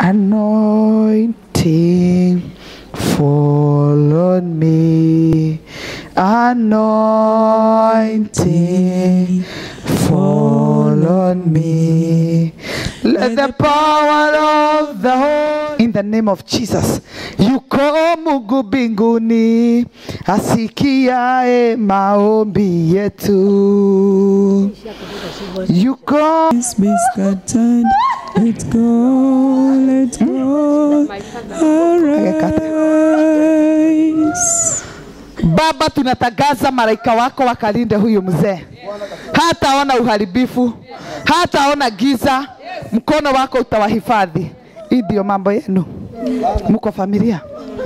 Anointing fall on me. Anointing fall on me. Let the power of the Holy in the name of Jesus. Yuko Mungu mbinguni asikiae maombi yetu. Yuko Let's be scattered. Let's go, let's go. Arise. Baba, tunatangaza malaika wako wakalinde huyu mzee, hataona uharibifu, hataona giza, mkono wako utawahifadhi. Hii ndio mambo yenu, mko familia.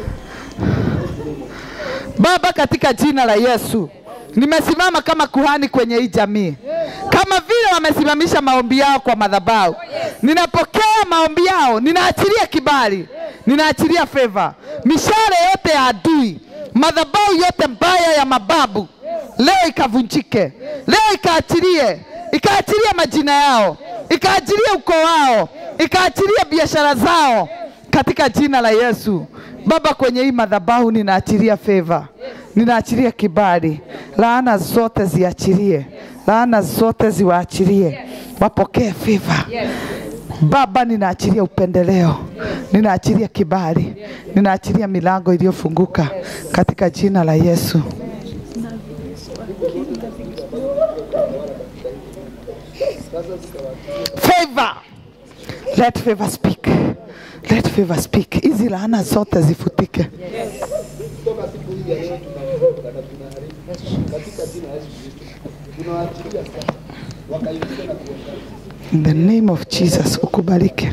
Baba, katika jina la Yesu, nimesimama kama kuhani kwenye hii jamii, kama vile wamesimamisha maombi yao kwa madhabahu. Ninapokea maombi yao, ninaachilia kibali, ninaachilia favor. Mishale yote ya adui, madhabahu yote mbaya ya mababu, leo ikavunjike, leo ikaachilie, ikaachilia majina yao, ikaachilia ukoo wao, ikaachilia biashara zao katika jina la Yesu. Baba, kwenye hii madhabahu ninaachilia favor, ninaachilia kibali, laana zote ziachilie, laana zote ziwaachilie, wapokee favor. Baba, ninaachilia upendeleo, ninaachilia kibali, ninaachilia milango iliyofunguka katika jina la Yesu. Favor. Let favor speak. Let favor speak. Hizi laana zote zifutike. In the name of Jesus ukubalike.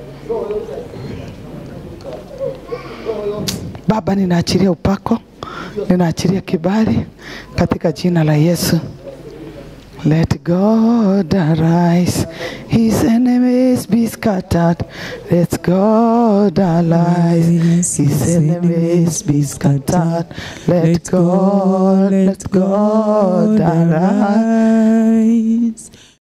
Baba, ninaachilia upako, ninaachilia kibali katika jina la Yesu. Let God arise, his enemies be scattered. Let God arise, his enemies be scattered. Let God, let God arise. arise.